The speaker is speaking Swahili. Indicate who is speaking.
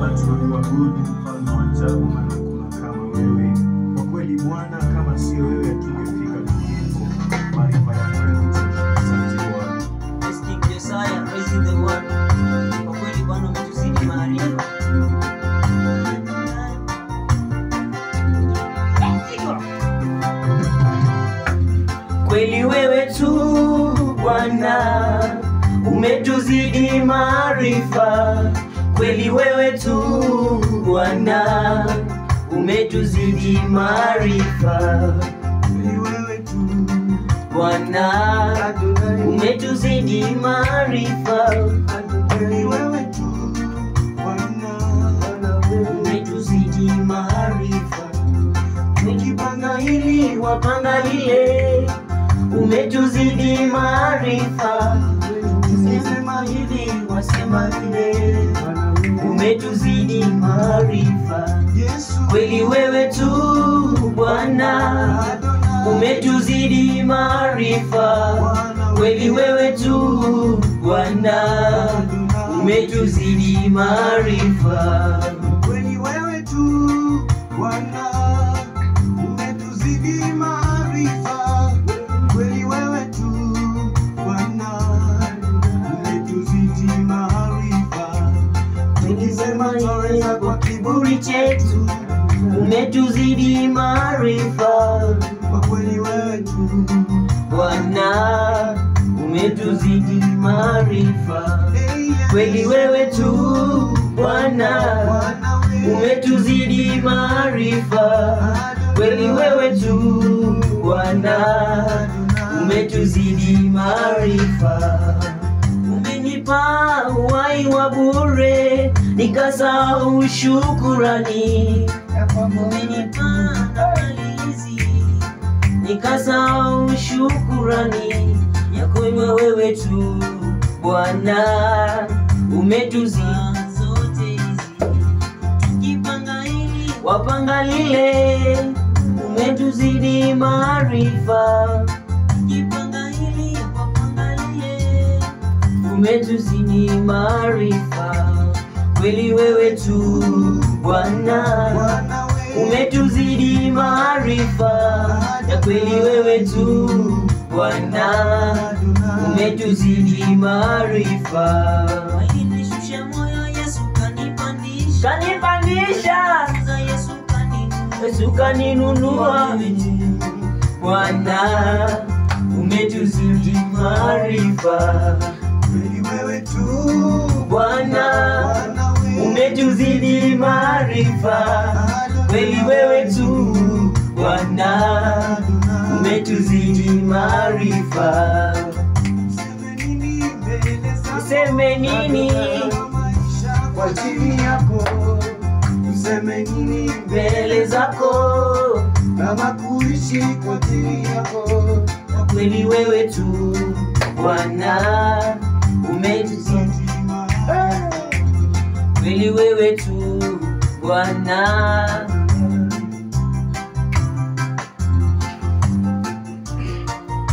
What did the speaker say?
Speaker 1: tunakuabudu mfalme wa ajabu, maana hakuna kama wewe. Kwa kweli Bwana, kama sio wewe hatungefika tulipo. Maarifa yako yanatosha. Asante Bwana.
Speaker 2: Let's King Josiah, praising the one. Kwa kweli Bwana umetuzidi maarifa. Kweli wewe tu Bwana umetuzidi maarifa. Kweli wewe tu Bwana umetuzidi maarifa.
Speaker 1: Ni wewe tu
Speaker 2: Bwana
Speaker 1: Adonai,
Speaker 2: umetuzidi maarifa,
Speaker 1: ni wewe tu Bwana,
Speaker 2: umetuzidi maarifa. Ukipanga hili wapanga lile, umetuzidi maarifa. Ukisema hivi wasema vile, umetuzidi maarifa.
Speaker 1: Yesu
Speaker 2: Kweli wewe tu Bwana
Speaker 1: Adonai,
Speaker 2: umetuzidi maarifa. Kweli wewe tu Bwana umetuzidi maarifa.
Speaker 1: Kweli wewe tu Bwana, umetuzidi maarifa. Kweli wewe tu Bwana, umetuzidi maarifa. Tukisema twaweza kwa kiburi chetu,
Speaker 2: Umetuzidi maarifa
Speaker 1: kwa kweli wewe tu
Speaker 2: Bwana, umetuzidi maarifa.
Speaker 1: Hey, yes.
Speaker 2: Kweli wewe tu Bwana,
Speaker 1: Bwana wewe,
Speaker 2: umetuzidi maarifa. Kweli wewe tu Bwana, umetuzidi maarifa. Umenipa uhai wa bure, nikasahau shukurani. Umenipa na mali hizi, nikasahau shukurani ya kwamba wewe tu Bwana umetuzidi zote hizi tukipanga hili wapanga lile, umetuzidi maarifa. Tukipanga hili wapanga lile, umetuzidi maarifa. Kweli wewe tu Bwana
Speaker 1: Bwana wewe,
Speaker 2: umetuzidi maarifa, ya kweli wewe tu Bwana umetuzidi maarifa. Nilishusha moyo Yesu kanipandisha, kanipandisha Yesu kaninunua, Yesu kaninunua. Bwana umetuzidi maarifa,
Speaker 1: kweli wewe tu
Speaker 2: Bwana
Speaker 1: Bwana wewe,
Speaker 2: umetuzidi maarifa. Kweli wewe tu Bwana umetuzidi maarifa.
Speaker 1: Useme nini mbele zako?
Speaker 2: Useme nini
Speaker 1: maisha kwa chini yako, useme nini
Speaker 2: mbele zako?
Speaker 1: kama kuishi kwa chini yako,
Speaker 2: Kweli wewe tu Bwana umetuzidi, kweli wewe tu Bwana